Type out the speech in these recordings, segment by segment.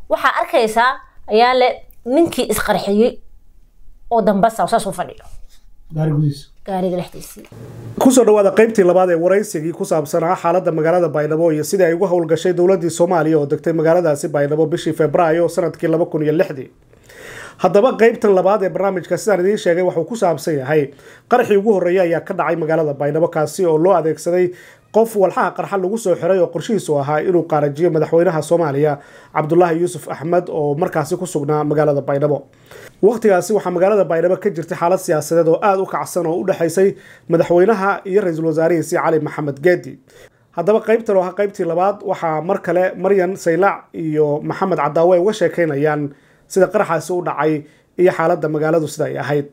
waxaa arkaysaa ayaa le ninkii isqarxiyey oo dambasa saas u fadhiyo gaari gudihiisa gaariga dhexdiisii kusoo dhawaada qaybtii labaad ee waraysigii ku saabsanaa xaaladda magaalada baydhabo iyo sidii ay ugu howlgashay dowladii soomaaliya oo degtay magaaladaasi baydhabo bishii februaayo sanadkii laba kun iyo lixdii haddaba qaybtan labaad ee barnaamijka sidaan idiin sheegay waxuu ku saabsan yahay qaraxii ugu horreeyay ayaa ka dhacay magaalada baydhabo kaasi oo loo adeegsaday qof walxaha qarxa lagu soo xiray oo qorshihiisu ahaa inuu qaarajiyo madaxweynaha soomaaliya cabdulaahi yuusuf axmed oo markaasi ku sugnaa magaalada baydhabo waqtigaasi waxaa magaalada baydhabo ka jirtay xaalad siyaasadeed oo aada u kacsan oo u dhexaysay madaxweynaha iyo ra-iisul wasaarihiisi cali maxamed geedi haddaba qaybtan oo ah qaybtii labaad waxaa mar kale maryan saylaac iyo maxamed cadaawe ay uga sheekeynayaan sida qaraxaasi u dhacay iyo xaaladda magaaladu sida ay ahayd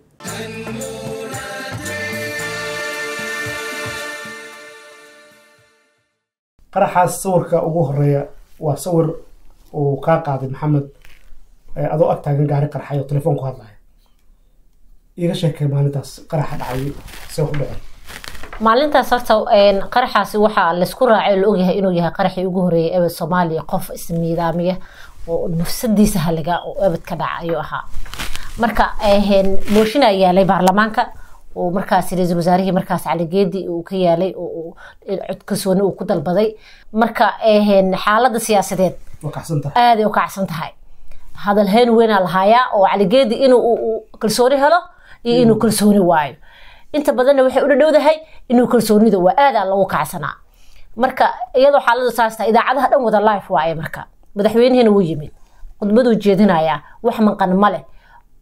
qaraxaas sawirka ugu horeeya waa sawir uu kaa qaaday maxamed adoo ag taagan gaari qarxay oo telefoon ku hadlaya iiga sheekay maalintaas qaraxa dhacay see ku dhacay maalintaas horta qaraxaasi waxaa laysku raacay oo la ogyahay inuu yahay qaraxii ugu horeeyay ebed soomaaliya qof ismiidaamiya oo nafsadiisa haliga oo ebed ka dhaca ayuu ahaa marka mooshin aa yaalay baarlamaanka oo markaas ra-iisul wasaarihii markaas cali geedi uu ka yaalay oo cod kalsooni uu ku dalbaday marka xaaladda siyaasadeed waa kacsan tahay aaday u kacsan tahay hadal heen weynaa lahaayaa oo cali geedi inuu kalsooni helo iyo inuu kalsooni waayo inta badanna waxay u dhadhowdahay inuu kalsoonida waa aadaa lagu kacsanaa marka iyadoo xaaladu saas tahay idaacadaha dhan wada life waaye marka madaxweynihiina wuu yimid khudbaduu jeedinayaa wax maqan ma leh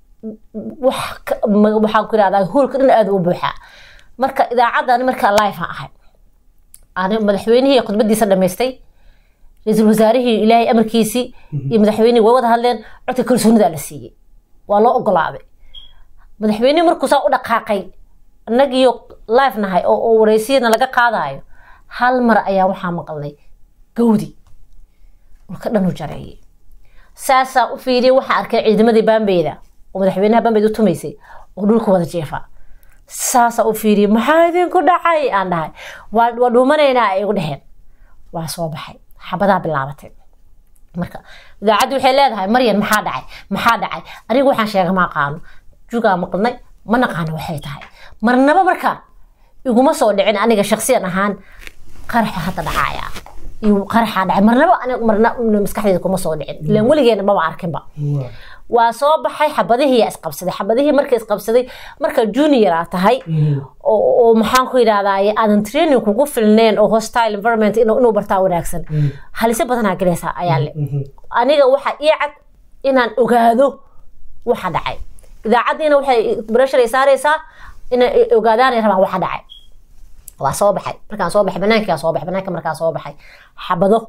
waxaan ku irahdaa hoolka dhan aada u buuxaa marka idaacadan markaa life aan ahay ani madaxweynihii khudbadiisa dhamaystay ra-iisul wasaarihii ilaahay amarkiisii iyo madaxweynihii way wada hadleen codka kalsoonidaa la siiyey waa loo ogolaaday madaxweynihii markuu saa u dhaqaaqay annagiyo life nahay oo wareysiyana laga qaadayo hal mar ayaa waxaa maqalnay gawdi dhulka dhan u jareeyay saasaa u fiiriyay waxaa arkay ciidamadii baambeyda oo madaxweynaha baambeyd u tumaysay oo dhulka wada jeefa saasaa u fiiriyay maxaa idinku dhacay aan dhahay waa dhuumanaynaa ay igu dheheen waa soo baxay xabadaa bilaabatay marka idaacaddi waxay leedahay maryan maxaa dhacay maxaa dhacay anigu waxaan sheega ma aqaano jugaa maqlnay ma naqaano waxay tahay marnaba marka iguma soo dhicin aniga shaksiyan ahaan qaraxa hadda dhacaya iyo qaraxaa dhacay marnaba aniga marna maskaxdeyda kuma soo dhicin ilaan weligeena maba arkinba waa soo baxay xabadihii isqabsaday xabadihii marka isqabsaday marka junior aa tahay oo maxaan ku yidhahdaa aadan training kugu filneen oo hostile environment inuu bartaa wanaagsan halise badanaa galaysaa ayaa le aniga waxaa ii cad inaan ogaado waxa dhacay idaacaddiina waxay breshar ay saaraysaa inay ogaadaanay rabaan waxa dhacay waa soo baxay markaan soo baxay banaankaa soo baxay banaanka markaan soo baxay xabado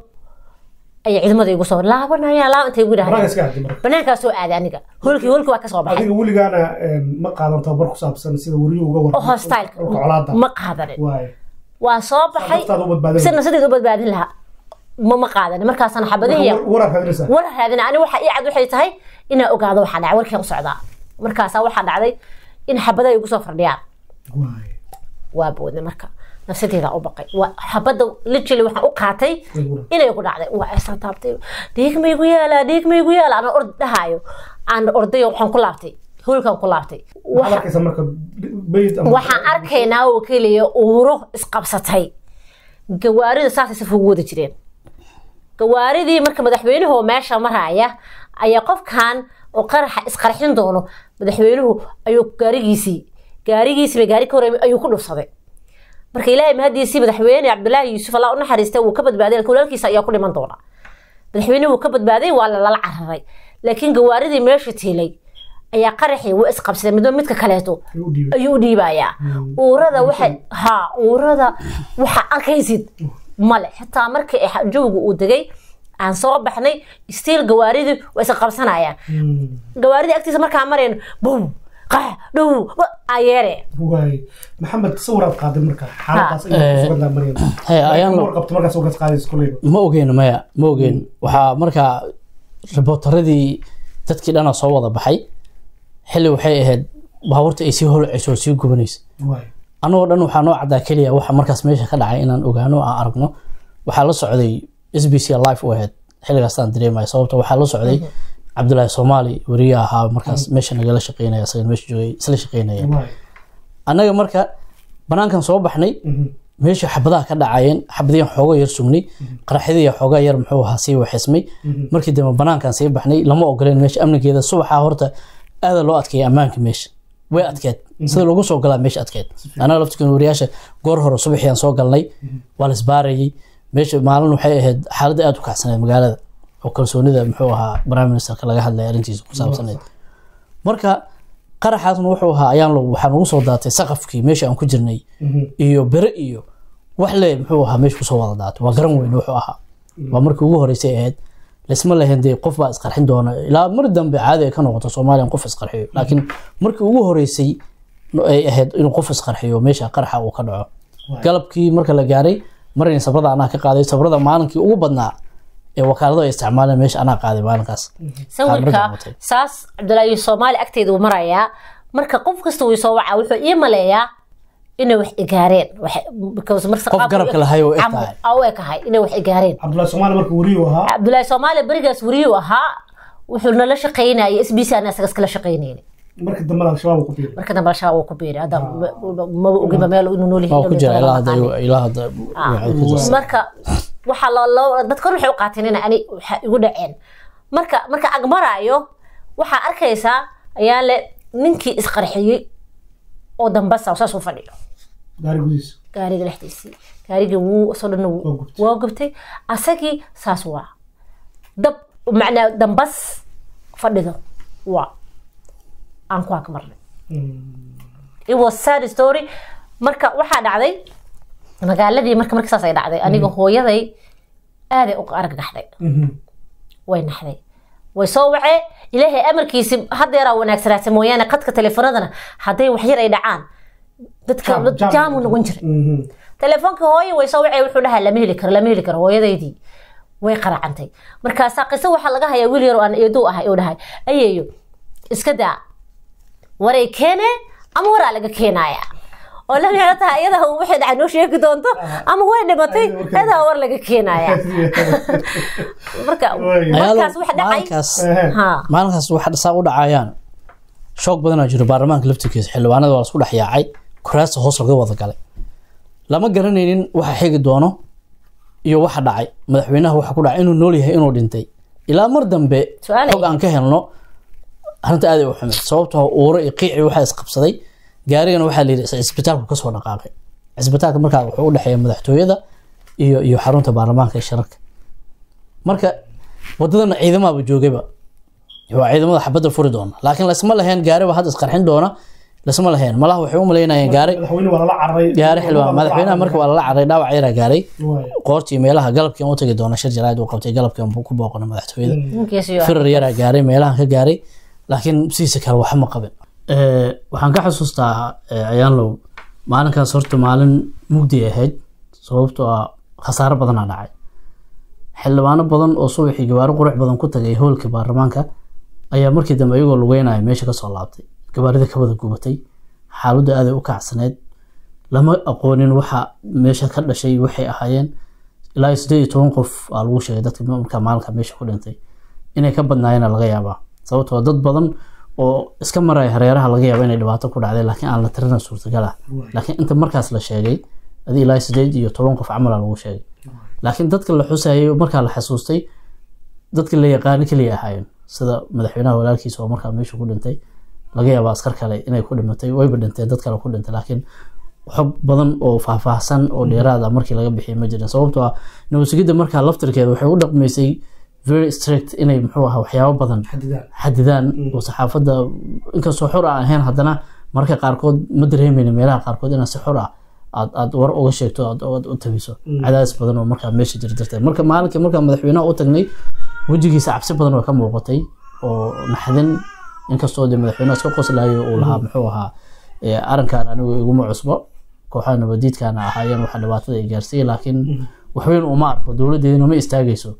ayay ciidamada igu soo laabanaya laab intay igu yidhahdeen banaankaa soo aaday aniga holkii holkii waa ka soo baxay adiga weligaana ma qaadan tababar ku saabsan sida weriyu uga oo hostyleka colaada ma qaadanin waay waa soo baxay naftaada u badbaadin si nafsadeeda u badbaadin lahaa ma ma qaadanin markaasana xabadihii warar raadinaysaa war raadina ani waxa ii cad waxay tahay inaa ogaado waxaa dhacay warkii u socdaa markaasaa waxaa dhacday in xabadaha igu soo fardhiyaan waay waa boodnay marka nafsadeeda u baqay waa xabadda literally waxaan u qaatay inay ku dhacday waa aysan taabtay dhiig maygu yaalaa dhiig maygu yaalaa ana ord dhahaayo aan ordayo waxaan ku laabtay hoolkan ku laabtay waxaad arkaysaa marka bayd ama waxaan arkaynaa oo keliya uuro isqabsatay gawaarida saasay saf ugu wada jireen gawaaridii marka madaxweynuhu meesha maraya ayaa qofkan oo qaraxa isqarxin doono madaxweynuhu ayuu gaarigiisii gaarigiisiiba gaari ka horeeyay ayuu ku dhufsaday marka ilaahay mahadiisii madaxweyne cabdulaahi yuusuf allah u naxariistay wuu ka badbaaday walaalkiisa ayaa ku dhiman doona madaxweynuhu wuu ka badbaaday waa lala cararay laakiin gawaaridii meesha tiilay ayaa qaraxii wuu isqabsaday midba midka kaleeto u dhiibay ayuu u dhiibayaa uurada waxay ha uurada waxaa arkaysid male xitaa markii jawga uu degay aan soo baxnay stiil gawaaridii waa isa qabsanayaan gawaaridii agtiisa markaa marayno bow qax dhow ayeere waay maxamed sawiraad qaaday marka xaaladaas ayay ku sugan tahay maryam Hey, ayaan war qabto markaas ugas qaadaysa koleyba ma ogeyn maya ma ogeyn waxaa markaa ribootaradii dadkii dhanaa soo wada baxay xilli waxay ahayd baabuurta ay sii holcayso oo sii gubanaysa waay annagoo dhan waxaa noo caddaa keliya waxa markaas meesha ka dhacay inaan ogaano oo aan aragno waxaa la socday s b c life u ahayd xilligaastaan dareemaya sababta waxaa la socday cabdulaahi soomaali weriye ahaa markaas meesha nagala shaqeynaya isaga meesha joogay isla shaqeynaya annaga marka banaankan soo baxnay meesha xabadaha ka dhacayeen xabadiyan xooga yar sugnay qaraxyadiya xooga yar muxuu ahaa sii waxismay markii dambe banaankan sii baxnay lama ogoleen meesha amnigeeda subaxa horta aada loo adkeeyay ammaanka meesha way adkeed sida lagu soo galaa meesha adkeed anaga laftikan wariyaasha goor hore subaxiyan soo galnay waa la isbaarayay meesha maalin waxay ahayd xaaladda aada u kacsaneed magaalada oo kalsoonida muxuu ahaa prime ministerka laga hadlaya arrintiisa ku saabsaneed marka qaraxaasna wuxuu ahaa ayaan waxaa nagu soo daatay saqafkii meesha aan ku jirnay iyo bere iyo wax le muxuu ahaa meesha kusoo wada daatay waa garan weyn wuxuu ahaa waa markii ugu horeysay ahayd laisma lahayn dee qof baa isqarxin doona ilaa mar dambe caadi ay ka noqoto soomaaliya in qof isqarxiyo laakiin markii ugu horeysay ay ahayd inuu qof isqarxiyo meesha qaraxa uu ka dhaco galabkii marka la gaaray marayna sabrada anaa ka qaaday sabrada maalinkii ugu badnaa ee wakaalado ay isticmaaleen meesha anaa qaaday maalinkaas sawirka saas cabdulaahi soomaali agteeda uu marayaa marka qof kasta uu soo wacaa wuxuu ii maleeyaa inay wax igaareen qof garabka lahay oo egtahay u ekahay inay wax igaareen cabdulaahi soomaali marka weriyu ahaa cabdulaahi soomaali berigaas weriyuu ahaa wuxuu nala shaqaynayay s b c ana isaga iskala shaqaynayna marka dambe al-shabaab ku biiray marka dambe al-shabaab uu ku biiray hadda maba ogiba meel inuu nool waa ku jira ilaa hadda ilaa hadda marka waxaa loo dadka hor waxay u qaateen in ani waxa igu dhaceen marka marka agmaraayo waxaa arkaysaa ayaa le ninkii isqarxiyey oo dambasa saas u fadhiyo gaari gudihiisa gaariga dhexdiisii gaarigii wuu isoo dhan waa gubtay asagii saas waa dab macnaa dambas fadhido waa aan ku agmarnay it was sad story marka waxaa dhacday magaaladii marka marka saas ay dhacday aniga hooyaday aaday u argagaxday way naxday way soo wacee ilaahay amarkiisi hadeeraa wanaagsanaatay mooyaane qadka teleefonadana hadday waxyar ay dhacaan dadka jaamu noqon jiray teleefoonka hooye way soo wacee wuxuu dhahaa lama heli karo lama heli karo hooyadaydii way qaracantay markaasaa qiso waxaa laga hayaa wiil yar oo aan eeduu ahay uu dhahay ayeeyo iska daa waray keene ama waraa laga keenaaya oo la micno tahay iyada waxay dhacay noo sheegi doonto ama way dhimatay iyadaa war laga keenaya marka markaas wax dhacay maalinkaas waxa saa u dhacayaan shoog badanaa jiro baarlamaanka laftirkiisa xildhibaanada waa lasku dhex yaacay kuraasta hoos laga wada galay lama garanaynin waxa xigi doono iyo waxa dhacay madaxweynaha waxa ku dhacay inuu nool yahay inuu dhintay ilaa mar dambe xog aan ka helno arrinta aad ay u xumeed sababtoo uuro iyo qiici waxaa isqabsaday gaarigana waxaa la yidhi cisbitaalku kasoo dhaqaaqay cisbitaalka markaa wuxuu u dhexeeya madaxtooyada iyo iyo xarunta baarlamaanka ee shirarka marka wadadana ciidamaaba joogayba waa ciidamada xabadda furi doona laakiin lasma lahayn gaariba hadda isqarxin doona lasma lahayn malaha waxay u malaynayeen gaari gaari xildhibaan madaxweynaha marka waa lala carray dhaawac yaraa gaaray qoortii meelaha galabkiin u tagi doona shir jaraa'id uu qabtay galabkiin ku booqana madaxtooyada firar yaraa gaaray meelahan ka gaaray laakiin sidiisa kale waxa ma qabin waxaan ka xasuustaa ayaanlow maalinkaas horta maalin mugdi ahayd sababtoo ah khasaaro badanaa dhacay xildhibaano badan oo subaxii gawaari qurux badan ku tagay hoolka baarlamaanka ayaa markii dambe iyagoo lugeynaya meesha kasoo laabtay gawaarida ka wada gubatay xaaladda aaday u kacsaneyd lama aqoonin waxa meesha ka dhashay waxay ahaayeen ilaa sideed iyo toban qof aa lagu sheegay dadka markaa maalinka meesha ku dhintay inay ka badnaayeen laga yaabaa sababtoo dad badan oo iska maraya hareeraha laga yaaba inay dhibaato ku dhacday laakiin aan la tirina suurtagal ah laakiin inta markaas la sheegay adii ilaa sideed iyo toban qof camala lagu sheegay laakiin dadka la xusayay markaa la xasuustay dadka la yaqaano keliya ahaayeen sida madaxweynaha walaalkiisa oo markaa meesha ku dhintay laga yaaba askar kale inay ku dhimatay wayba dhinteen dad kale ku dhintay laakiin xog badan oo faahfaahsan oo dheeraad ah markii laga bixiyay ma jirin sababtoo ah nabadsugidda markaa laftirkeeda waxay u dhaqmaysay very strict inay muxuu ahaa waxyaabo badan xadidaan oo saxaafadda inkastoo xor aan ahayn haddana marka qaarkood ma dareemayna meelaha qaarkood inaad si xor ah aad aad war uga sheegto aad u tabiso cadaadis badan oo markaa meesha jira darteed marka maalinkii markaa madaxweynaha u tagnay wejigiisa cabsi badan oo ka muuqatay oo naxdin inkastoo dee madaxweynaha iska qoslayo uu lahaa muxuu ahaa arrinkan anigu iguma cusbo kooxaha nabadiidkana ahaayeen waxa dhibaatada ay gaarsiiyey laakiin waxweyn uma arko dowladdeedina ma istaagayso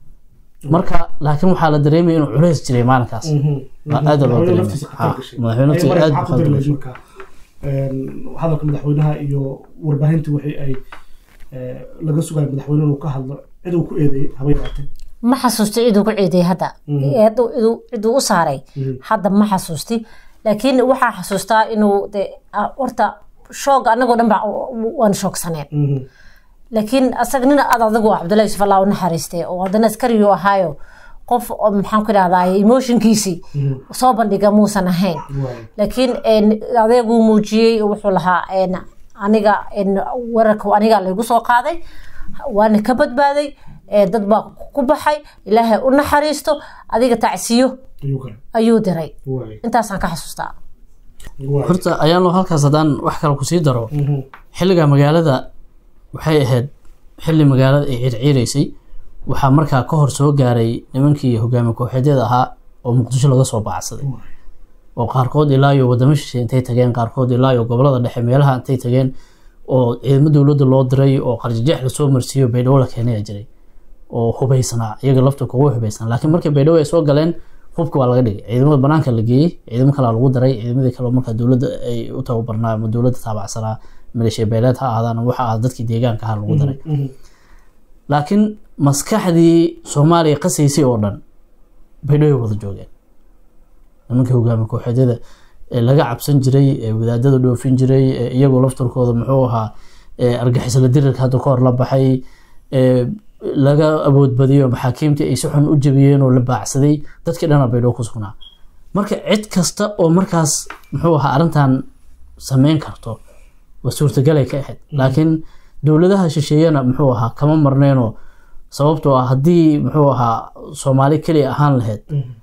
marka laakiin waxaa la dareemaya inuu culays jiray maalinkaas aada loo dareemay hadalka madaxweynaha iyo warbaahinta wixii ay laga sugayo madaxweyne inuu ka hadlo cid uu ku eedeeyey haba yaraatee ma xasuusti ciduu ku ciiday hadda Eedu- iduu- ciduu u saaray hadda ma xasuusti laakiin waxaa xasuustaa inuu de ah, horta shoog anagoo dhan ba waan shoogsaneen laakiin asaga nin ad adagu ah cabdullahi yusuf allah u naxariistay oo haddana askariyu ahaayo qof oo maxaan ku idhahdaa emotionkiisii soo bandhiga muusan ahayn laakiin een, adeeguu muujiyey oo wuxuu lahaa een, aniga een, weerarka aniga laygu soo qaaday waana ka badbaaday ee, dad baa ku baxay ilaahay u naxariisto adiga tacsiyo ayuu diray intaasaan ka xasuustaa horta ayaanlo halkaas haddaan wax kale kusii daro xilliga magaalada waxay ahayd xilli magaalada ay circiiraysay waxaa markaa ka hor soo gaaray nimankii hogaami kooxeedyada ahaa oo muqdisho laga soo baacsaday oo qaarkood ilaa iyo wadamo shishe intay tageen qaarkood ilaa iyo gobolada dhexe meelaha intay tageen oo ciidamo dowladda loo diray oo qarjajeex lasoo marsiiyo baydhabo la keenay ayaa jiray oo hubaysanaa iyaga lafta kugu hubaysanaa laakiin markii baydhabo ay soo galeen hubka waa laga dhigay ciidamada banaanka la geeyey ciidamo kalea lagu daray ciidamadii kale oo markaa dowladda ay u tababarnaa ama dowladda taabacsanaa maleeshiya beeleed ha ahaadaan ama waxa ah dadkii deegaanka ha lagu daray laakiin maskaxdii soomaaliya qasaysay oo dhan baydhabo ay wada joogeen nimankii hogaami kooxeedyada ee laga cabsan jiray ee wadaadada dhoofin jiray ee iyagoo laftarkooda muxuu ahaa ee argixisla dirirka hadda ka hor la baxay ee laga awoodbadiyo maxaakiimtii ay si xun u jabiyeen oo la baacsaday dadkii dhana baydhabo ku sugnaa marka cid kasta oo markaas muxuu ahaa arrintan sameyn karto waa suurtagalay ka ahayd laakiin dowladaha shisheeyana muxuu ahaa kama marneenoo sababtoo ah haddii muxuu ahaa soomaali keliya ahaan lahayd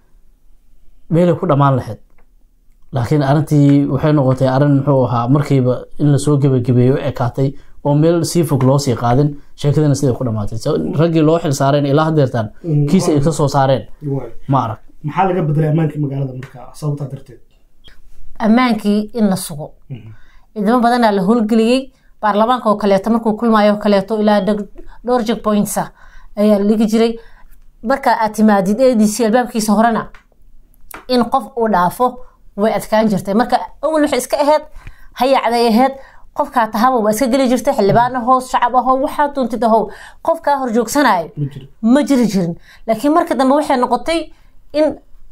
meelay ku dhammaan lahayd laakiin arrintii waxay noqotay arrin muxuu ahaa markiiba in lasoo gebagabeeyo u ekaatay oo meel sii fog loo sii qaadin sheekadina siday ku dhamaatay So, raggii loo xil saareen ilaa hadeertaan kiisa ay ka soo saareen ma arag maxaa laga bedelay ammaankii magaalada markaa sababtaa darteed ammaankii in la sugo ciidamo badanaa la howlgeliyey baarlamaanka oo kaleeto markuu kulmaayo oo kaleeto ilaa dheg- dhowr jeg pointsa ayaa la dhigi jiray marka aad timaadid adc albaabkiisa horena in qof uu dhaafo way adkaan jirtay marka awal waxay iska ahayd hayacday ahayd qofkaa tahaba waa iska geli jirtay xildhibaan ahow shacab ahow waxaa duuntid ahow qofkaa horjoogsanayo ma jiro ma jiri jirin laakiin marka dambe waxay noqotay in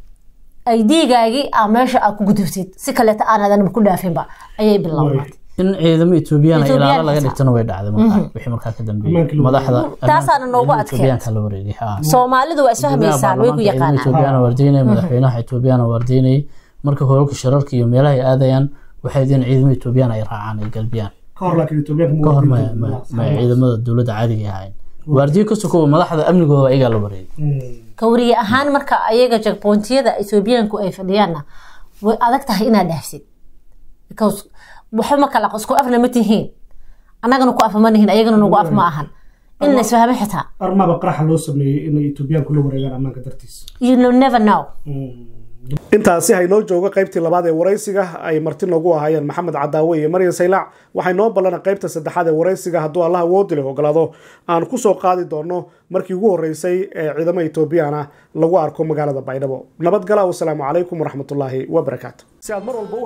ay diigaagii aa meesha aad ku gudubtid si kaleeta aanadan ku dhaafinba ayay bilowday in ciidamo etoobiyaan ay Ethiopian ilaalo laga xitaa. dhigtana way dhacday markaa wixii markaa ka dambeeyey Ammaanka lagu madaxda Taasaana noogu ciidamada adkeyd. Ethiopianka la wareegay haa soomaalidu waa isfahmaysaan way ku yaqaanaan etoobiyana waardiinay madaxweynaha etoobiyana waardiinay marka hoolalka shirarka iyo meelaha ay aadayaan waxay in ciidamada etoobiyaan ay raacaan ay galbiyaan ka hor laakiin etoobiyaanka ka hor maya maya maya ciidamada dowladda caadiga ay ahayn waardiyo ka sokow madaxda amnigooda ayagaa la wareegay kawriye ahaan marka ayaga jagbontiyada etoobiyaanku ay fadhiyaanna way adag tahay inaad dhaafsid because waxba ma kala isku afna ma tihiin annagana ku afa ma nihin ayagana nagu af ma ahan in la isfahmo xitaa armaba qaraxa loo sameeyey inay etoobiyaanku la wareegaan ammaanka dartiisa you know never know intaasi haynoo joogo qaybtii labaad ee waraysiga ay marti noogu ahaayeen maxamed cadaawe iyo maryan saylaac waxay noo ballana qaybta saddexaad ee waraysiga hadduu allah awoodi leh ogolaado aan ku soo qaadi doono markii ugu horreysay ee ciidamo etoobiyana lagu arko magaalada baydhabo nabadgala wasalaamu calaykum waraxmatullaahi wabarakaatu